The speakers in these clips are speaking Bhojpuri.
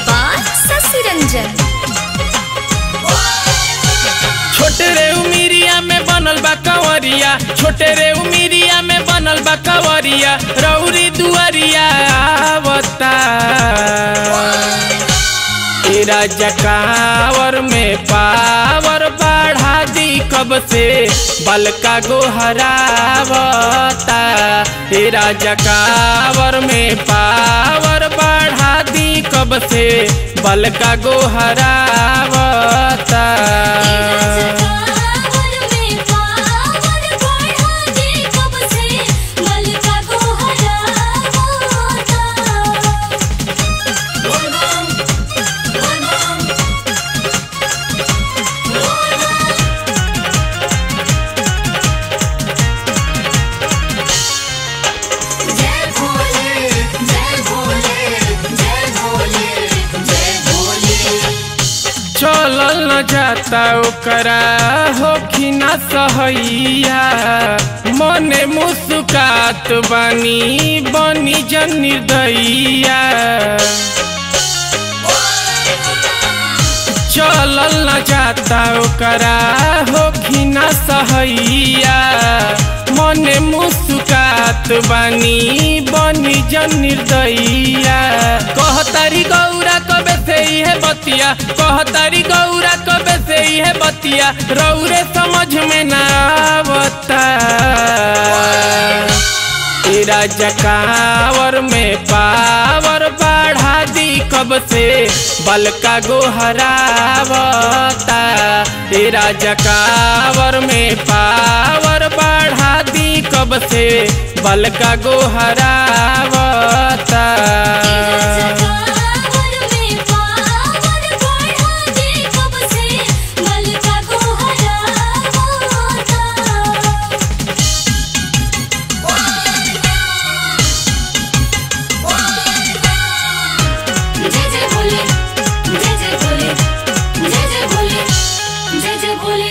by Sasi Ranjan. छोटे रे उमिरिया में बनल बा कंवरिया छोटे रे उमिरिया में बनल बा कंवरिया रौरी दुआरिया आवता ए राजा कावर में पावर बढ़ा दी कब से बलका गोहरावता ए राजा कावर में पावर बढ़ा दी कब से बलका गोहरावता कावर में पावर बढ़ा दे कब से मलका को हरावता बोल बम बोल बम जय भोले जय भोले जय भोले जय भोले चलल न जाता ओकरा होखिना सहैया मने मुस्कात बानी बनी जन निर्दयिया चलल न जाता ओकरा होखिना सहैया मने मुस्कात बानी बनी जन निर्दयिया कहतारी गौरा कबे से इहे बतिया कहतारी गौरा कबे से इहे बतिया रौरे समझ में ना आवता ए राजा कावर में पावर बढ़ा दी कब से बलका गोहरावता ए राजा कावर में पावर बढ़ा दी कब से बलका गोहरावता कावर में पावर बढ़ा दे कब से मलका को हरावता जय जय भोले जय जय भोले जय जय भोले जय जय भोले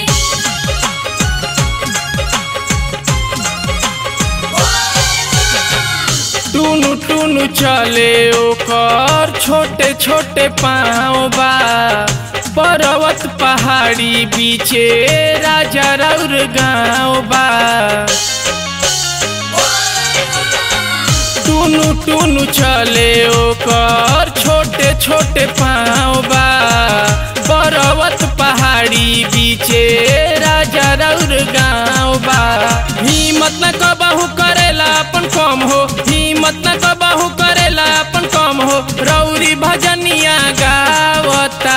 टुनु टुनु चले ओकर छोटे छोटे पाँव बा पर्वत पहाड़ी बीचे राजा रौर गाँव बा टुनु टुनु चले ओकर छोटे छोटे पाँव बा पर्वत पहाड़ी बीचे राजा रौर गाँव बा हिम्मत न कबहू करेला अपन कम हो हिम्मत न कबहू करेला अपन कम हो रौरी भजनिया गावता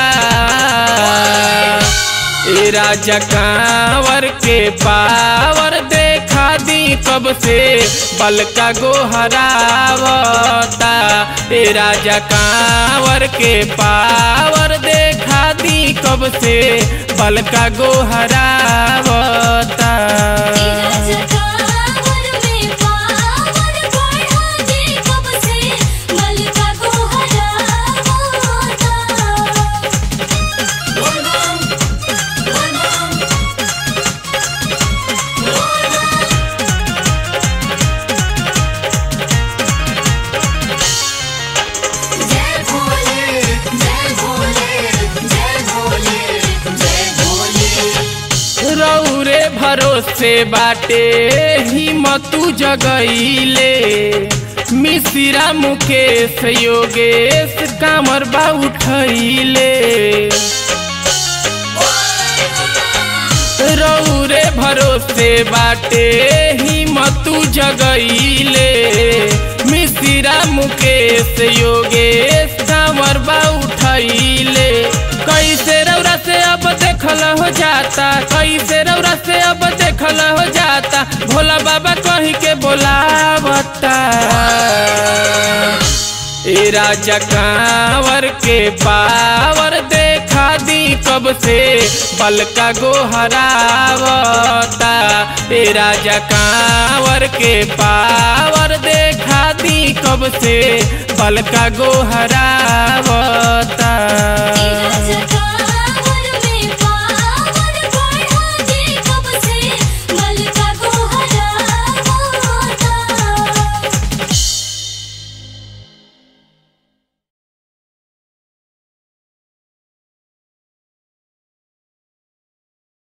ए राजा कांवर के पावर देखा दी कब से बलका गोहरावता ए राजा कांवर के पावर देखा दी कब से बलका गोहरावता कावर में पावर बढ़ा दे कब से मलका को हरावता बोल बम बोल बम जय भोले जय भोले जय भोले जय भोले रौरे भरोसे बाटे हिम्मतू जगैले मिश्रा मुकेश योगेश कामर बा उठैले रौरे भरोसे बाटे हिम्मतू जगैले मिश्रा मुकेश योगेश कामर बा उठैले कैसे रौरा से अब देखल हो जाता कैसे रौरा से अब देखल हो जाता भोला बाबा कहीं के बोलावता ए राजा कांवर के पावर देखा दी कब से बलका गोहरावता ए राजा कांवर के पावर देखा दी कब से बलका गोहरावता